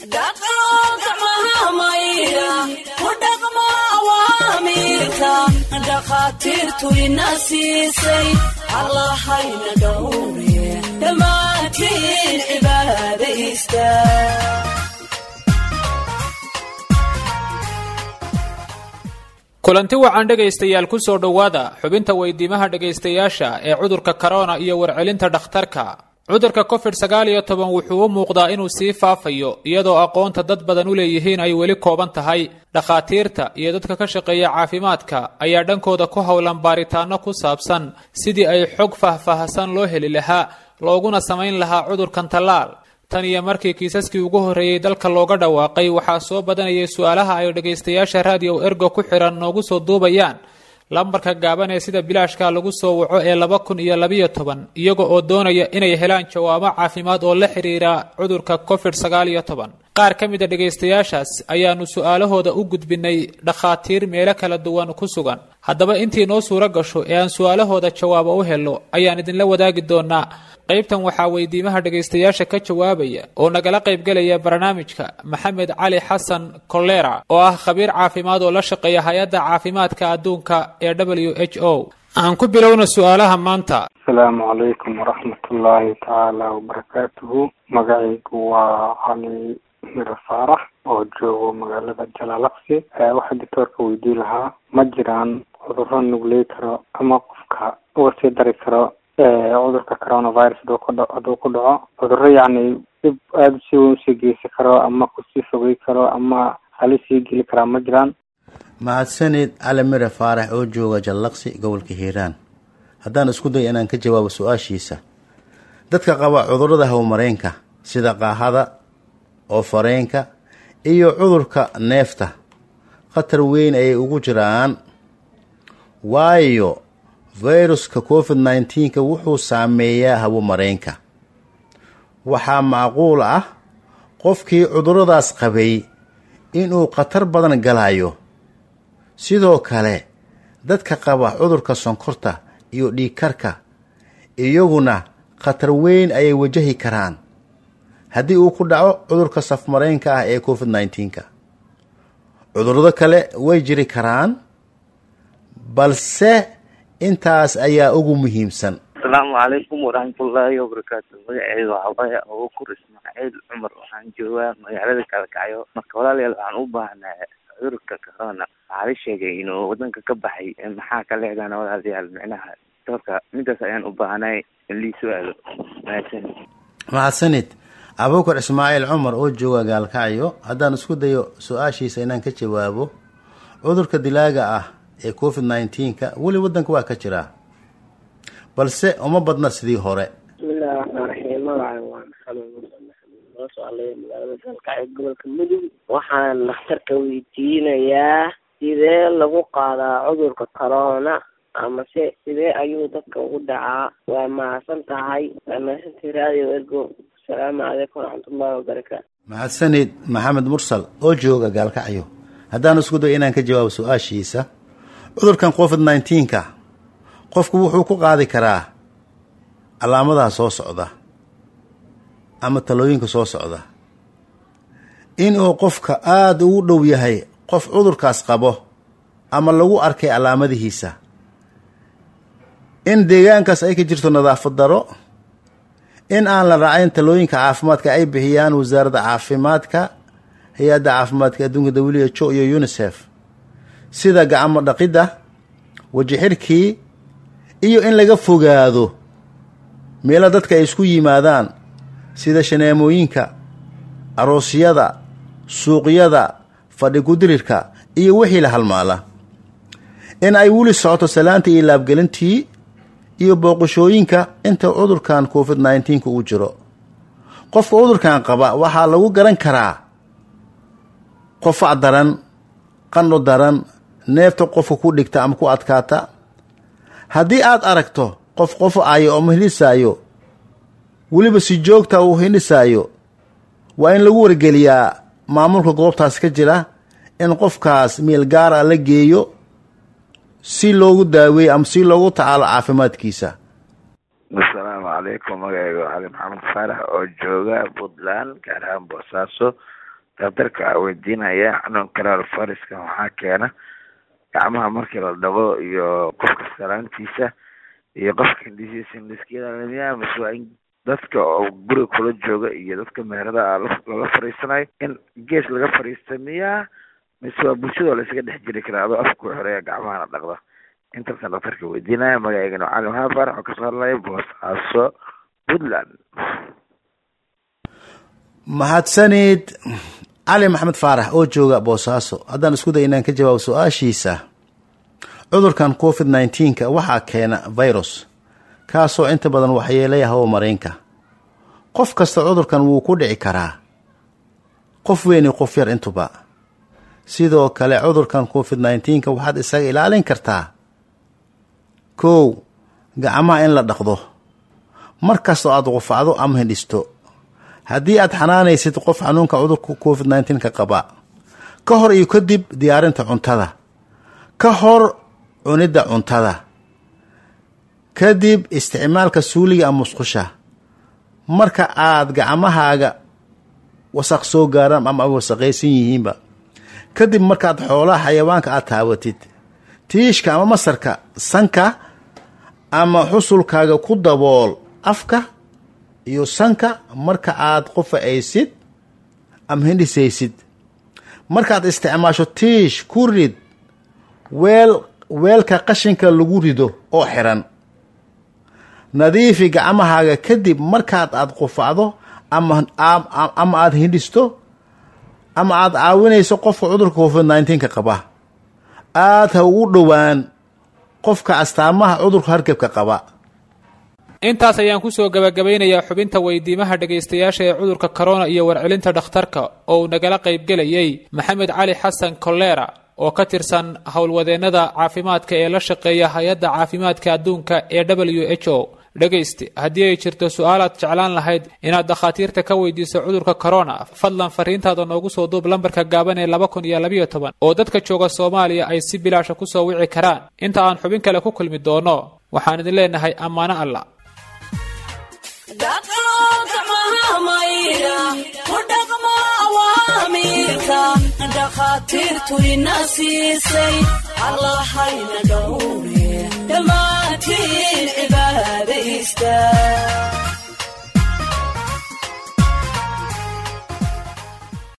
dhakhaatiirtu ina siisay allahayna dhowre dhammaantiin cibaadaysta kulanti wacan dhegaystayaal ku soo dhowaada xubinta weydiimaha dhegaystayaasha ee cudurka korona iyo warcelinta dhakhtarka cudurka covid sagaal iyo toban wuxuu u muuqdaa inuu sii faafayo iyadoo aqoonta dad badan u leeyihiin ay weli kooban tahay dhakhaatiirta iyo dadka ka shaqeeya caafimaadka ayaa dhankooda ku howlan baaritaano ku saabsan sidii ay xog faahfaahsan loo heli lahaa looguna samayn lahaa cudurkan tallaal tan iyo markii kiisaskii ugu horreeyey dalka looga dhawaaqay waxaa soo badanayay su-aalaha ay dhegaystayaasha raadiyo ergo ku xidhan noogu soo duubayaan lambarka gaaban ee sida bilaashka lagu soo waco ee laba kun iyo labiyo toban iyaga oo doonaya inay helaan jawaabo caafimaad oo la xidhiira cudurka covid sagaal iyo toban qaar ka mid a dhegaystayaashaas ayaanu su-aalahooda u gudbinay dhakhaatiir meelo kala duwan ku sugan haddaba intii noo suuro gasho ee aan su-aalahooda jawaabo u helo ayaan idinla wadaagi doonaa qaybtan waxaa weydiimaha dhegaystayaasha ka jawaabaya oo nagala qaybgelaya barnaamijka maxamed cali xasan kolera oo ah khabiir caafimaad oo la shaqeeya hay-adda caafimaadka adduunka ee w h o aan ku bilowna su-aalaha maanta asalaamu calaykum waraxmatullaahi tacaala wabarakaatuhu magacaygu waa cali miro faarax oo joogo magaalada jalaalaqsi waxaa doctoorka weydii lahaa ma jiraan cudurro nugley karo ama qofka uga sii dari karo cudurka coronavirus haduu ku dha hadduu ku dhaco cudurro yacni dhib aada si weyn usii geysi karo ama kusii fogey karo ama halis sii geli karaa ma jiraan mahadsanid cali mire faarax oo jooga jallaqsi gobolka hiiraan haddaan isku dayo inaan ka jawaabo su-aashiisa dadka qaba cudurrada hawmareenka sida qaahada oo fareenka iyo cudurka neefta khatar weyn ayay ugu jiraan waayo viruska covid nneteen-ka wuxuu saameeyaa hawomareenka waxaa macquul ah qofkii cudurradaas qabay inuu khatar badan galayo sidoo kale dadka qaba cudurka sonkorta iyo dhiigkarka iyaguna khatar weyn ayay wajahi karaan haddii uu ku dhaco cudurka safmareenka ah ee covid nneteen-ka cudurrado kale way jiri karaan balse intaas ayaa ugu muhiimsan asalaamu calaykum waraxmatullaahi wabarakaatu magaceedu waxaa waaye abukur ismaaciil cumar waxaan joogaa magaalada kalkacyo marka walaalayaal waxaan u baahnaa cudurka corona waxaa la sheegay inuu wadanka ka baxay maxaa ka leedana walaalayaal micnaha doorka midaas ayaan u baahnay in lii su-aalo mahadsanid mahadsanid abuukar ismaaciil cumar oo jooga gaalkacyo haddaan isku dayo su-aashiisa inaan ka jawaabo cudurka dilaaga ah ee covid nneteen-ka weli wadanka waa ka jiraa balse uma badna sidii hore bismillahi raxmaan raxiim magacay waa maxamed muuse maxamed noo soo alaya magaalada gaalkacyo gobolka mudug waxaan dhakhtarka weydiinayaa sidee lagu qaadaa cudurka corona amase sidee ayuu dadka ugu dhacaa waa mahadsan tahay waa mahadsantahay radio ergo asalaamu calaykum waraxmatullahi wabarakaatu mahadsanid maxamed mursal oo jooga gaalkacyo haddaan isku dayo inaan ka jawaabo su-aashiisa cudurkan covid nneteen-ka qofku wuxuu ku qaadi karaa calaamadaha soo socda ama talooyinka soo socda inuu qofka aada ugu dhow yahay qof cudurkaas qabo ama lagu arkay calaamadihiisa in deegaankaas ay ka jirto nadaafad daro in aan la raacayn talooyinka caafimaadka ay bixiyaan wasaaradda caafimaadka hay-adda caafimaadka adduunka w h o iyo unisef sida gacmo dhaqidda weji xirkii iyo in laga fogaado meelo dadka ay isku yimaadaan sida shaneemooyinka aroosyada suuqyada fadhi kudirirka iyo wixii la halmaala in ay weli socoto salaanta iyo laabgelintii iyo booqashooyinka inta cudurkan covid nneteen-ka uu jiro qofka cudurkan qaba waxaa lagu garan karaa qofac daran qandho daran neefta qofka ku dhigta ama ku adkaata haddii aad aragto qof qofacayo ama hindhisaayo weliba si joogta uu hindhisaayo waa in lagu wargeliyaa maamulka goobtaas ka jira in qofkaas meel gaara la geeyo si loogu daaweeyo ama si loogu tacaalo caafimaadkiisa asalaamu calaykum magacayga cali maxamed faarax oo jooga puntland gaar ahaan boosaaso daktarka a weydiinaya xanuunka coronaviruska waxaa keena gacmaha markii la dhaqo iyo qofka salaantiisa iyo qofka hindisiisa hindiskiyada mise waa in dadka oo guriga kula jooga iyo dadka meherada a lala fariisanayo in gees laga fariista miyaa mise waa bulshada laysaga dhex jiri karaa adoo afku xoreeya gacmahana dhaqda intaasaan daktarka weydiinaya magaceygana cali maxamed faarax oo kasoo hadlaya boosaaso puntland mahadsanid cali maxamed faarax oo jooga boosaaso haddaan isku day inaan ka jawaabo su-aashiisa cudurkan covid nneteen-ka waxaa keena virus kaasoo inta badan waxyeelaya hawo mareenka qof kasta cudurkan wuu ku dhici karaa qof weyn iyo qof yar intuba sidoo kale cudurkan covid nneteen-ka waxaad isaga ilaalin kartaa kow gacmaha in la dhaqdo mar kastoo aada qufacdo ama hindhisto haddii aad xanaanaysid qof xanuunka cudurka covid nneteen-ka qaba ka hor iyo kadib diyaarinta cuntada ka hor cunidda cuntada kadib isticmaalka suuliga ama musqusha marka aad gacmahaaga wasaq soo gaaraan ama wasaqaysan yihiinba kadib markaad xoolaha xayawaanka aad taawatid tiishka ama masarka sanka ama xusulkaaga ku dabool afka iyo sanka marka aad qufacaysid ama hindhisaysid markaad isticmaasho tiish ku rid weel weelka qashinka lagu rido oo xiran nadiifi gacmahaaga kadib markaad aad qufacdo ama ama aada hindhisto ama aada caawinayso qofka cudurka covid nneteen-ka qaba aada ha ugu dhowaan qofka astaamaha cudurka hargebka qaba intaas ayaan kusoo gabagabaynayaa xubinta weydiimaha dhegaystayaasha ee cudurka corona iyo warcelinta dhakhtarka oo uu nagala qaybgelayay maxamed cali xasan kolera oo ka tirsan howlwadeennada caafimaadka ee la shaqeeya hay-adda caafimaadka adduunka ee w h o dhegayste haddii ay jirto su-aalaad jeclaan lahayd inaad dakhaatiirta ka weydiiso cudurka corona fadlan fariintaada noogu soo duub lambarka gaaban ee laba kun iyo labayo toban oo dadka jooga soomaaliya ay si bilaasha kusoo wici karaan inta aan xubin kale ku kulmi doono waxaan idin leenahay ammaano alla dhakhaatiirtu ina siisay allahayna dhowre dhammaantiin cibaadaysta